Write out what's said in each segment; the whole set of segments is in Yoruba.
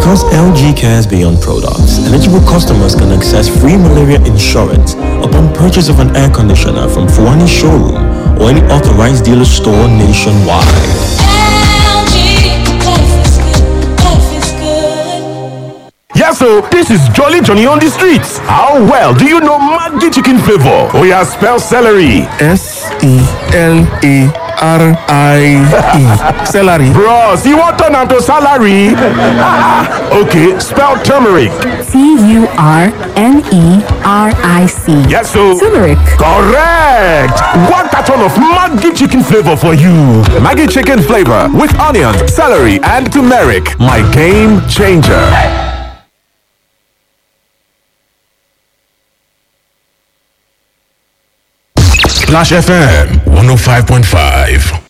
Because LG cares beyond products, eligible customers can access free malaria insurance upon purchase of an air conditioner from Fuani Showroom or any authorized dealer store nationwide. Yes, so this is Jolly Johnny on the streets. How well do you know Maggi chicken flavor? Oh yeah, spell celery. S E L A R I E. Celery. Bros, you want turn to salary? okay, spell turmeric. T U R N E R I C. Yes, so Turmeric. correct. One carton of Maggi chicken flavor for you. Maggi chicken flavor with onion, celery, and turmeric. My game changer. Splash FM 105.5.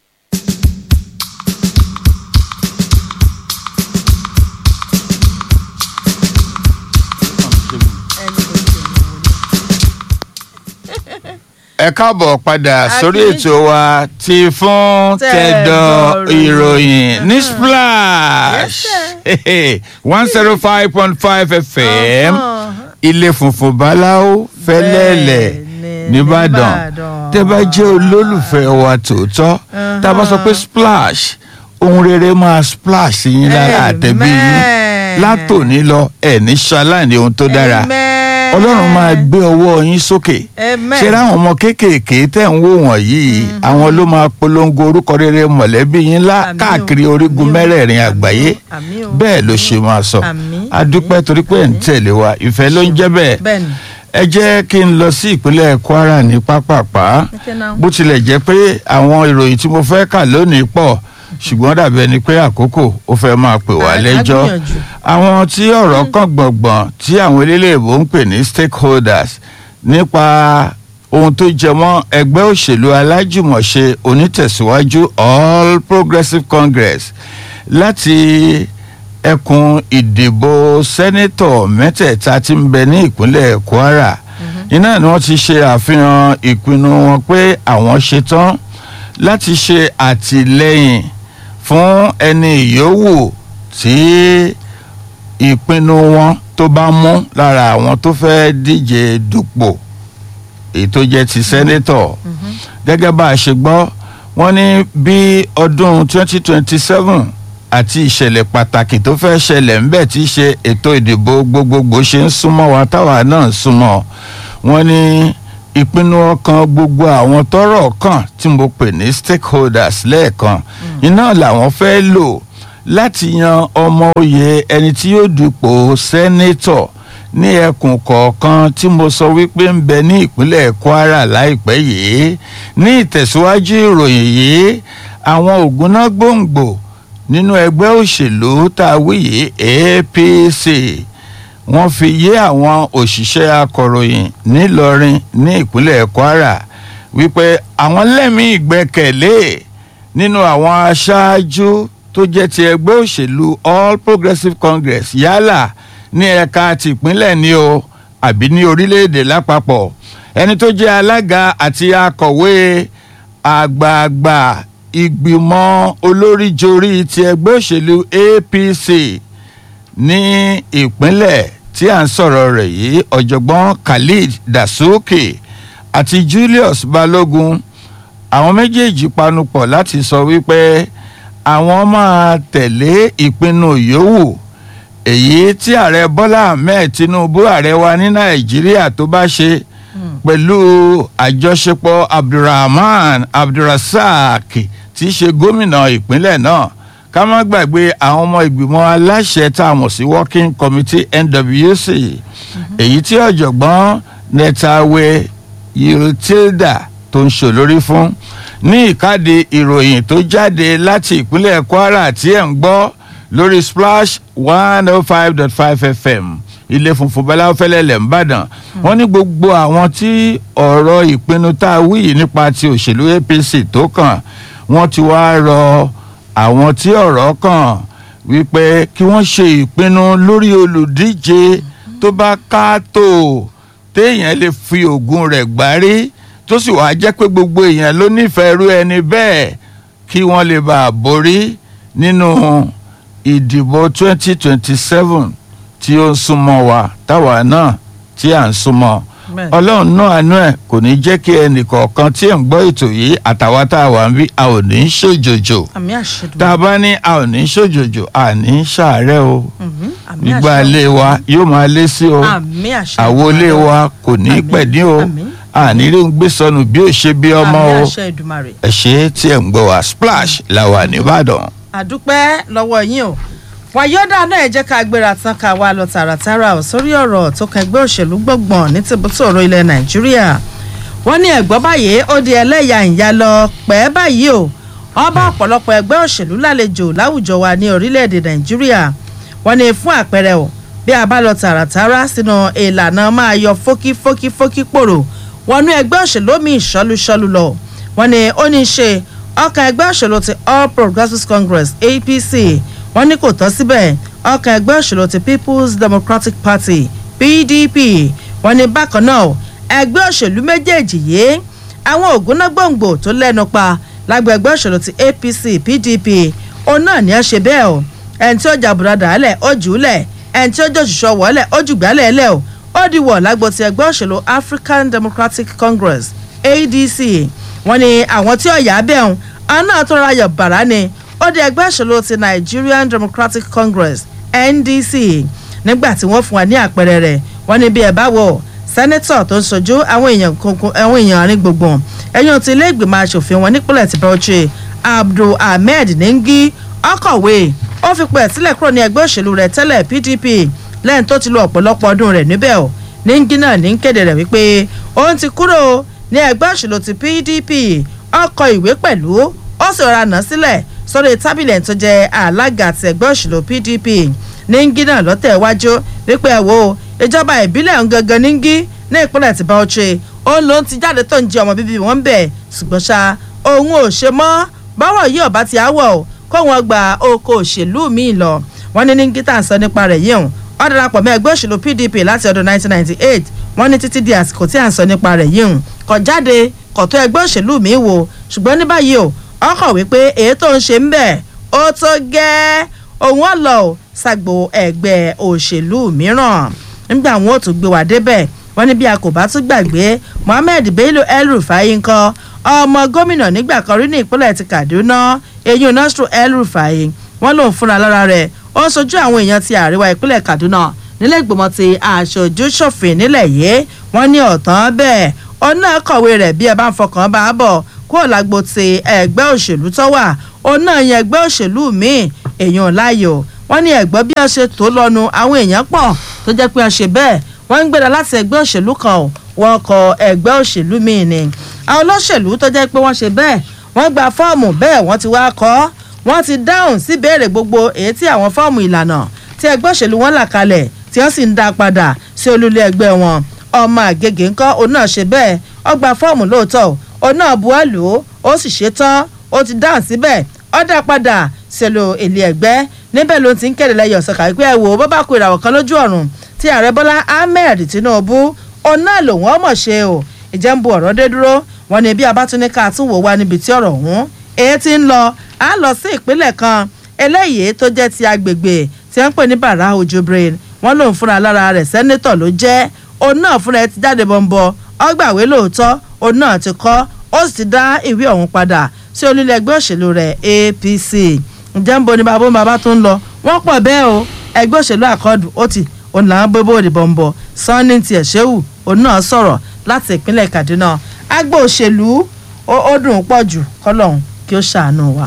ẹ káàbọ̀ padà sórí ètò wa ti fún tẹ̀dọ̀ ìròyìn ní splash one zero five point five fm ilé funfun báláwo fẹlẹ́lẹ̀ nìbàdàn tẹ́ bá jẹ́ olólùfẹ́ wa tòótọ́ tá a bá sọ pé splash ohun rere máa splash sí yín lára àtẹ̀bí yín látòní lọ ẹ̀ ní ṣaláìní ohun tó dára ọlọ́run máa gbé ọwọ́ yín sókè ṣé ráwọn ọmọ kéékèèké tẹ̀ ń wò wọ̀nyí àwọn ló máa polongo orúkọ rere mọ̀lẹ́bí yín lá káàkiri orígun mẹ́rẹ̀ẹ̀rin àgbáyé bẹ́ẹ̀ ló ṣe máa sọ adúpẹ́ torí pé ẹ̀ ń tẹ̀lé wa ìfẹ́ ló ń jẹ́ bẹ́ẹ̀ ẹ jẹ́ kí n lọ sí ìpínlẹ̀ kwara ní pápápá bó tilẹ̀ jẹ́ pé àwọn ìròyìn tí mo fẹ́ kà lónìí pọ̀ ṣùgbọ́n dàbí ẹni pé àkókò ó fẹ́ máa pè wá lẹ́jọ́ àwọn tí ọ̀rọ̀ kan gbọ̀ngbọ̀n tí àwọn eléléèbó ń pè ní stakeholders nípa ohun tó jẹ mọ́ ẹgbẹ́ òṣèlú alájùmọ̀ṣe onítẹ̀síwájú all progressives congress láti ẹkùn ìdìbò sẹ́nẹ́tọ̀ mẹ́tẹ̀ẹ̀ta tí ń bẹ ní ìpínlẹ̀ kwara iná ni wọ́n ti ṣe àfihàn ìpinnu wọn pé àwọn ṣetán láti ṣe àtìlẹ́yìn fún ẹni ìyówù tí ìpinnu wọn tó bá mú lára àwọn tó fẹ́ díje dupò èyí tó jẹ́ ti sẹ́nẹ́tọ̀ gẹ́gẹ́ bá a ṣe gbọ́ wọ́n ní bí ọdún 2027 àti ìṣẹ̀lẹ̀ pàtàkì tó fẹ́ ṣẹlẹ̀ ńbẹ̀ tí í ṣe ètò ìdìbò gbogbogbò ṣe ń súnmọ́ wa táwa náà ń súnmọ́ wọ́n ní ìpinnu ọkàn gbogbo àwọn tọrọ kàn tí mo pè ní stakeholders lẹ́ẹ̀kan iná làwọn fẹ́ lò láti yan ọmọ oyè ẹni tí yóò dupò sẹ́nẹ́tọ̀ ní ẹkùn kọ̀ọ̀kan tí mo sọ wípé ń bẹ ní ìpínlẹ̀ kwara láìpẹ́ yìí ní ìtẹ̀síwájú ìròyìn yìí àwọn ògúnná gbòǹgbò nínú ẹgbẹ́ òṣèlú tá a wí yìí apc wọ́n fi yé àwọn òṣìṣẹ́ akọ̀ròyìn ńìlọrin ní ìpínlẹ̀ kwara wípé àwọn lẹ́mìí ìgbẹ́kẹ̀lé nínú àwọn aṣáájú tó jẹ́ ti ẹgbẹ́ òṣèlú all progressives congress yálà ní ẹ̀ka tìpínlẹ̀ ni o àbí ní orílẹ̀-èdè lápapọ̀ ẹni tó jẹ́ alága àti akọ̀wé àgbààgbà ìgbìmọ̀ olóríjorí ti ẹgbẹ́ òṣèlú apc ní ìpínlẹ̀ tí à ń sọ̀rọ̀ rẹ̀ yìí ọ̀jọ̀gbọ́n khalid dasuki àti julius balogun àwọn méjèèjì panupọ̀ láti sọ wípé àwọn máa tẹ̀lé ìpinnu yòówù èyí tí ààrẹ bọ́lá ahmed tinubu ààrẹ wa ní nàìjíríà tó bá ṣe pẹ̀lú àjọṣepọ̀ abdulrahman abdulrasaq tí í ṣe gómìnà ìpínlẹ̀ náà ká má gbàgbé àwọn ọmọ ìgbìmọ̀ aláṣẹ tá a mọ̀ sí working committee nwc èyí tí ọ̀jọ̀gbọ́n netawe yiltilda tó ń ṣòlórí fún ní ìkádìí ìròyìn tó jáde láti ìpínlẹ̀ kwara tí ẹ̀ ń gbọ́ lórí splash one oh five dot five fm ilé funfun bẹ́láwó fẹ́lẹ́lẹ̀ ńbàdàn wọ́n ní gbogbo àwọn tí ọ̀rọ̀ ìpinnu tá a wí yìí nípa ti òṣèlú apc tó kàn wọ́n ti wá rọ àwọn tí ọ̀rọ̀ kàn wípé kí wọ́n ṣe ìpinnu lórí olùdíje tó bá káàtó téèyàn lè fi oògùn rẹ̀ gbárí tó sì wáá jẹ́ pé gbogbo èèyàn ló nífẹ̀ẹ́ irú ẹni bẹ́ẹ̀ kí wọ́n lè bá a borí nínú ìdìbò twenty twenty seven tí ó ń súnmọ́ wa táwa náà tí à ń súnmọ́ Bẹ́ẹ̀. ọlọ́run náà àánú ẹ̀ kò ní jẹ́ kí ẹnìkọ̀ọ̀kan tí ẹ̀ ń gbọ́ ètò yìí àtàwa tá a wà ń bí a ò ní í ṣòjòjò àmì àṣẹdùn tá a bá ní a ò ní í ṣòjòjò a ní í ṣàárẹ̀ o àmì gbígbà àṣẹ ilé wa yóò máa lé sí o àmì àṣẹ àwo ilé wa kò ní í Àmín, pẹ̀dín o àmín. àní ló ń gbé sọnù bí ó ṣe bí ọmọ àmì o àṣẹ ìdùmarè ẹ ṣe tí ẹ̀ ń gbọ́ wa splash la wà nìbàdàn. àdúpẹ́ lọ́wọ́ yín o wàyọ́dà náà ẹ jẹ́ ká gbéra tán ká wá lọ tààràtàrà ò sórí ọ̀rọ̀ tó kan ẹgbẹ́ òṣèlú gbọ̀ngbọ̀n ní tìbútòrò ilẹ̀ nàìjíríà wọ́n ní ẹ̀gbọ́n báyìí ó di ẹlẹ́yà ìyá lọ pẹ́ báyìí o wọ́n bá ọ̀pọ̀lọpọ̀ ẹgbẹ́ òṣèlú lálejò láwùjọ wa ní orílẹ̀-èdè nàìjíríà wọ́n ní fún àpẹẹrẹ o bí a bá lọ tààràtàrà sínú ìlànà máa yọ fókí fókí fókí pòrò wọnú ẹgbẹ́ òṣèlú mi ìṣọ́lúṣọ́lú lọ wọ́n ní ó ní í ṣe ọkàn ẹgbẹ́ òṣèlú ti all progressives congress apc wọ́n ní kò tán síbẹ̀ ọkàn ẹgbẹ́ òṣèlú ti people's democratic party pdp wọ́n ní bákan náà ẹgbẹ́ òṣèlú méjèèjì yìí àwọn ògúnná gbòǹgbò tó lẹ́nu pa lágbo ẹgbẹ́ òṣèlú ti apc pdp òun náà ní ẹ ṣe bẹ́ẹ̀ o ẹni tí ó jà bùrọ̀dà lẹ̀ ó jù ú lẹ̀ ẹni tí ó jẹ́ òṣìṣẹ́ wọ̀ọ́lẹ̀ ó jù gbálẹ̀ lẹ̀ o ó di wọ̀ lágbo ti ẹgbẹ́ òṣèlú african democratic congress adc wọ́n ní àwọn tí ọ̀yà bẹ̀rùn àwọn náà tó ra yọ̀ bàrà ni ó di ẹgbẹ́ òṣèlú ti nigerian democratic congress ndc nígbà tí wọ́n fún wa ní àpẹẹrẹ rẹ̀ wọ́n ní bí ẹ bá wọ̀ sẹ́nẹ́tọ̀ tó ń sojú àwọn èèyàn kankan àwọn èèyàn àárín gbùngbùn ẹ̀yìn ti ilé ìgbìmọ̀ asòfin wọn nípínlẹ̀ ti bauchi abdul ahmed nengi ọkọ̀wé ó fi pẹ̀ sílẹ̀ kúrò ní ẹgbẹ́ òṣèlú rẹ̀ tẹ́lẹ̀ pdp lẹ́yìn tó ti lo ọ̀pọ̀lọpọ̀ ọdún rẹ̀ níbẹ̀ o nengi náà ní kéde rẹ̀ wípé òun ti kúrò ní ẹgbẹ́ òṣèlú ti pdp ọkọ̀ ìwé pẹ̀lú ó sì rọra nà sílẹ̀ sórí tábìlì ẹ̀ tó jẹ́ alága àti ẹgbẹ́ òṣèlú pdp nengi náà lọ́tẹ̀ iwájú wípé ẹ̀ wo ìjọba ìbílẹ̀ ọ̀hún gangan níngí ní ìpínlẹ̀ tí bauchi òun ló ń ti jáde tó ń jẹ ọmọ bíbí wọn bẹ̀ ṣùgbọ́n ṣá òun ò ṣe mọ́ bọ́rọ̀ yìí ọ̀bá ti áwọ̀ o kó wọn gba oko òṣèlú míì lọ wọn ní níngí tá à ń sọ nípa rẹ̀ yìí hàn ó darapọ̀ mọ́ ẹgbẹ́ òṣèlú pdp láti ọdún 1998 wọ́n ní títí di àsìkò tí à ń sọ nípa rẹ̀ yìí hàn kọ̀ jáde kọ̀ tó ẹgbẹ́ òṣèlú míì wò ṣùgbọ́n ní báyìí o ọkọ̀ wípé èyí tó ń ṣe ń bẹ̀ ó tó gẹ́ òun ọ̀lọ́ ṣàgbò ẹgbẹ́ òṣèlú mìíràn nígbà wọn ò tún gbé wá débẹ̀ wọ́n ní bí a kò bá tún gbàgbé mohammed bello el-rufai ńkọ́ ọmọ gómìnà nígbà kan rí ní ìpínlẹ̀ ti kaduna eyín nasiru el-rufai wọ́n lòun fúnra lára rẹ̀ ó ń sojú àwọn èèyàn ti àríwá ìpínlẹ̀ kaduna nílẹ̀ ìgbìmọ̀ ti aṣojú ṣòfin nílẹ̀ yìí wọ́n ní ọ̀tán bẹ́ẹ̀ òun náà kọ̀wé rẹ̀ bí ẹ bá ń fọkàn bá a bọ̀ kúrò lágbo ti ẹgbẹ́ òṣèlú tó wà òun náà yan ẹgbẹ́ òṣèlú míì èèyàn láàyò wọ́n ní ẹ̀gbọ́n bí wọ́n ṣe tó lọ́nu àwọn èèyàn pọ̀ tó jẹ́ pé wọ́n ṣe bẹ́ẹ̀ wọ́n ń gbéra láti ẹgbẹ́ òṣèlú kan ò wọ́n kọ ẹgbẹ́ òṣèlú míì ni àwọn olóṣèlú tó jẹ́ pé wọ́n ṣe bẹ́ẹ̀ wọ́n gba fọ́ọ̀mù bẹ́ẹ̀ wọ́n ti wá kọ́ wọ́n ti dáhùn sí béèrè gbogbo èyí tí àwọn fọ́ọ̀mù ìlànà tí ẹgbẹ́ òṣèlú wọn là kalẹ̀ tí wọ́n sì ń dá padà sí olúlé ẹgbẹ́ wọn ọmọ àgègè ńkọ́ òun náà ṣe bẹ́ẹ̀ ó gba fọ́ọ̀mù lóòótọ́ òun náà buwọ́lù ó sì ṣe tán ó ti dáhùn síbẹ̀ ó dá padà sẹ́lò èlé ẹgbẹ́ níbẹ̀ ló ti ń kéde lẹ́yìn ọ̀sán kàwé pé ẹ wò ó bọ́ bá kó ìràwọ̀ kan lójú ọ̀run tí ààrẹ bọ́lá ahmed tinubu òun náà lòun ọmọ ṣe o ìjẹ́ ń bu ọ̀rọ̀ dé dúró wọn ni bí abátúnika tún wò wá níbi tí ọ̀rọ̀ ọ̀hún èyí ti ń lọ á lọ sí ìpínlẹ̀ kan eléyìí tó jẹ́ ti agbègbè tí wọ́n ń pè ní bàrà ojúbrain wọ́n lòun fúnra lára rẹ̀ sẹ́nétọ̀ ló jẹ́ òun náà fúnra ẹ ti jáde bọ̀m̀bọ̀ ọgbàwé lóòótọ́ òun náà ti kọ́ ó sì ti dá ìwé ọ̀hún padà sí olúlẹ̀ ẹgbẹ́ òṣèlú rẹ̀ apc ǹjẹ́ ń bo ni bàbá bàbá tó ń lọ wọ́n pọ̀ bẹ́ẹ̀ o ẹgbẹ́ òṣèlú àkọọ́dù ó ti òun làwọn bóbó òdìbò ń bọ̀ sanni tiẹ̀ ṣéwù òun náà sọ̀rọ̀ láti ìpínlẹ̀ kaduna agbó òṣèlú ó dùn pọ̀ jù kọ́lọ́hún kí ó ṣàánú wa.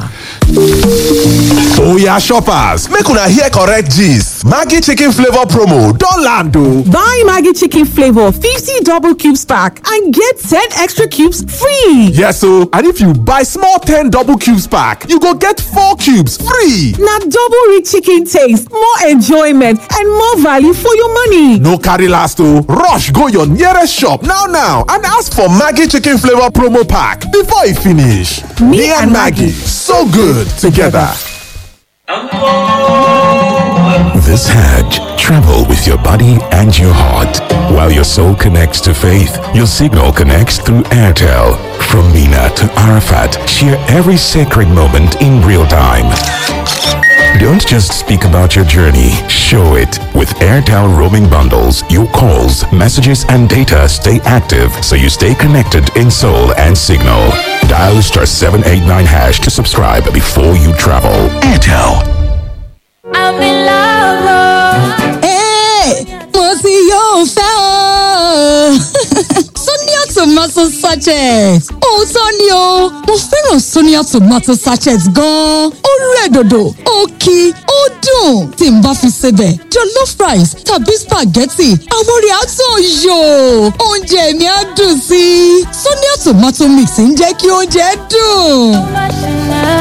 Oya shoppers, make una hear correct gist. Maggi chicken flavor promo don land o. Buy Maggi chicken flavor 50 double cubes pack and get 10 extra cubes free. Yes o, and if you buy small 10 double cubes pack, you go get 4 cubes free. Na double rich chicken taste, more enjoyment and more value for your money. No carry last o, rush go your nearest shop now now and ask for Maggi chicken flavor promo pack before e finish. Me and Maggi, so good together. This Hajj, travel with your body and your heart. While your soul connects to faith, your signal connects through Airtel. From Mina to Arafat, share every sacred moment in real time. Don't just speak about your journey, show it. With Airtel roaming bundles, your calls, messages, and data stay active so you stay connected in soul and signal. Dial star 789 hash to subscribe before you travel. Airtel. I'm in love. Hey, mo ti yóò fẹ́ o. Sonia tomato sachet. Òótọ́ ni o, mo fẹ́ràn Sonia tomato sachet gan-an. Ó rẹ̀ dòdò, ó kí, ó dùn. Tí n bá fi sebẹ̀, jollof rice tàbí spaghetti, àwọn orí àtọ̀ yò. Oúnjẹ mi á dùn sí i. Sonia tomato mix ń jẹ́ kí oúnjẹ dùn.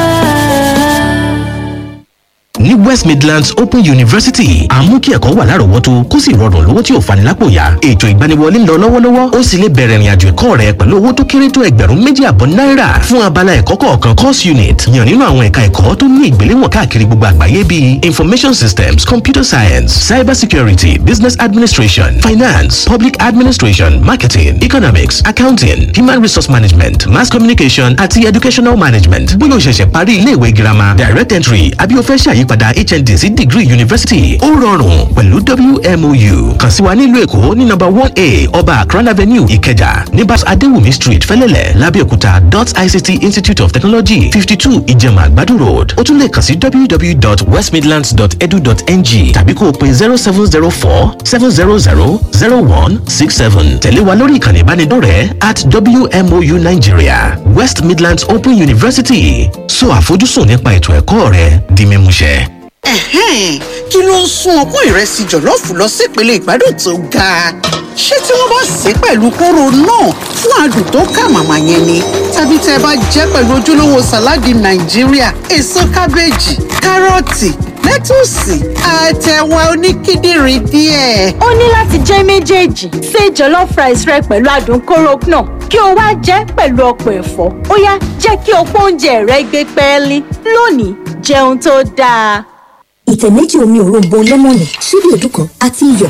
ní west midlands open university à ń mú kí ẹ̀kọ́ wà lárọ̀ọ́wọ́tó kó sì rọrùn lówó tí ò fani lápò yá ètò ìgbaniwọlé ń lọ lọ́wọ́lọ́wọ́ ó sì lè bẹ̀rẹ̀ ìrìnàjò ẹ̀kọ́ rẹ pẹ̀lú owó tó kéré tó ẹgbẹ̀rún méjì àbọ̀ náírà fún abala ẹ̀kọ́ kọ̀ọ̀kan course unit yàn nínú àwọn ẹ̀ka ẹ̀kọ́ tó ní ìgbéléwọ̀n káàkiri gbogbo àgbáyé bíi information systems computer science cyber security business administration finance public administration marketing economics accounting human resource management mass communication àti educational management bóyá o ṣẹ̀ṣẹ̀ parí ilé ìwé girama direct entry àbí o fẹ́ ṣàyípadà hnd sí degree university ó rọrùn pẹ̀lú wmou kàn sí wa nílùú èkó ní number one a ọba akran avenue ìkẹjà ní bas adéwùmí street fẹlẹ́lẹ̀ lábẹ́òkúta dot ict institute of technology fifty two ìjẹ̀mà àgbàdo road ó tún lè kàn sí www.westmidlands.edu.ng tàbí kó o pe zero seven zero four seven zero zero zero one six seven tẹ̀lé wa lórí ìkànnì ìbánidọ́rẹ̀ẹ́ at wmou nigeria west midlands open university so àfojúsùn nípa ètò ẹ̀kọ́ rẹ di mímúṣẹ. Ẹ̀hẹ́n, kí ló ń sún ọpọ́n ìrẹsì jọ̀lọ́ọ̀fù lọ sípele ìgbádùn tó ga? ṣé tí wọ́n bá sè é pẹ̀lú kóró náà fún adùn tó kà màmá yẹn ni? tàbí tẹ́ ẹ bá jẹ́ pẹ̀lú ojúlówó sàláàdì nàìjíríà èso kábéèjì kárọ̀tì lẹ́tùsì àtẹ̀wà oníkíndìnrín díẹ̀. ó ní láti jẹ́ méjèèjì ṣe jollof rice rẹ pẹ̀lú adùn kóró náà kí o wá jẹ́ pẹ̀lú ọ̀pọ̀ ẹ̀fọ́ ó yá jẹ́ kí ọ̀pọ̀ oúnjẹ rẹ gbé pẹ́ẹ́lí lónìí jẹun tó dáa. ìtẹ̀ méjì omi òróǹbó lẹ́mọ̀nì ṣíbí èédú kan àti iyọ̀.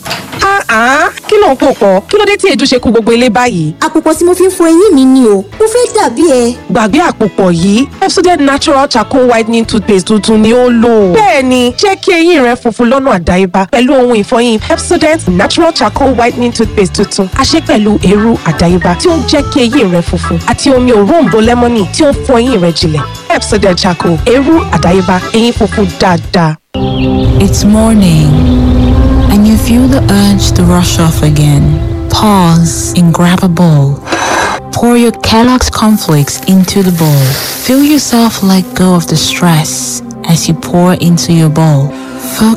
Ah, kí ló ń pò pọ̀? Kí ló dé tí èédú ṣe kú gbogbo ilé báyìí? àpòpọ̀ tí mo fi ń fọ eyín mi ni o mo fẹ́ dàbí ẹ. Gbàgbé àpòpọ̀ yìí, Pepsodent Natural Charcoal Whitening Toothpaste tuntun ni ó lò. Bẹ́ẹ̀ni, jẹ́ kí eyín rẹ funfun lọ́nà àdáyébá pẹ̀lú ohun ìfọyín Pepsodent Natural Charcoal Whitening Toothpaste tuntun. A ṣe pẹ̀lú eérú àdáyébá tí ó ń jẹ́ kí eyín rẹ funfun àti omi òróǹbó lẹ́mọ́nì tí ó ń fọ eyín rẹ jinlẹ̀. Pepsodent Charcoal, eérú àdáyébá, eyín funfun dáadáa. It's morning, and you feel the urge to rush off again. Pause and grab a bowl. Pour your Kellogg's cornflakes into the bowl. Feel yourself let go of the stress as you pour into your bowl. Focus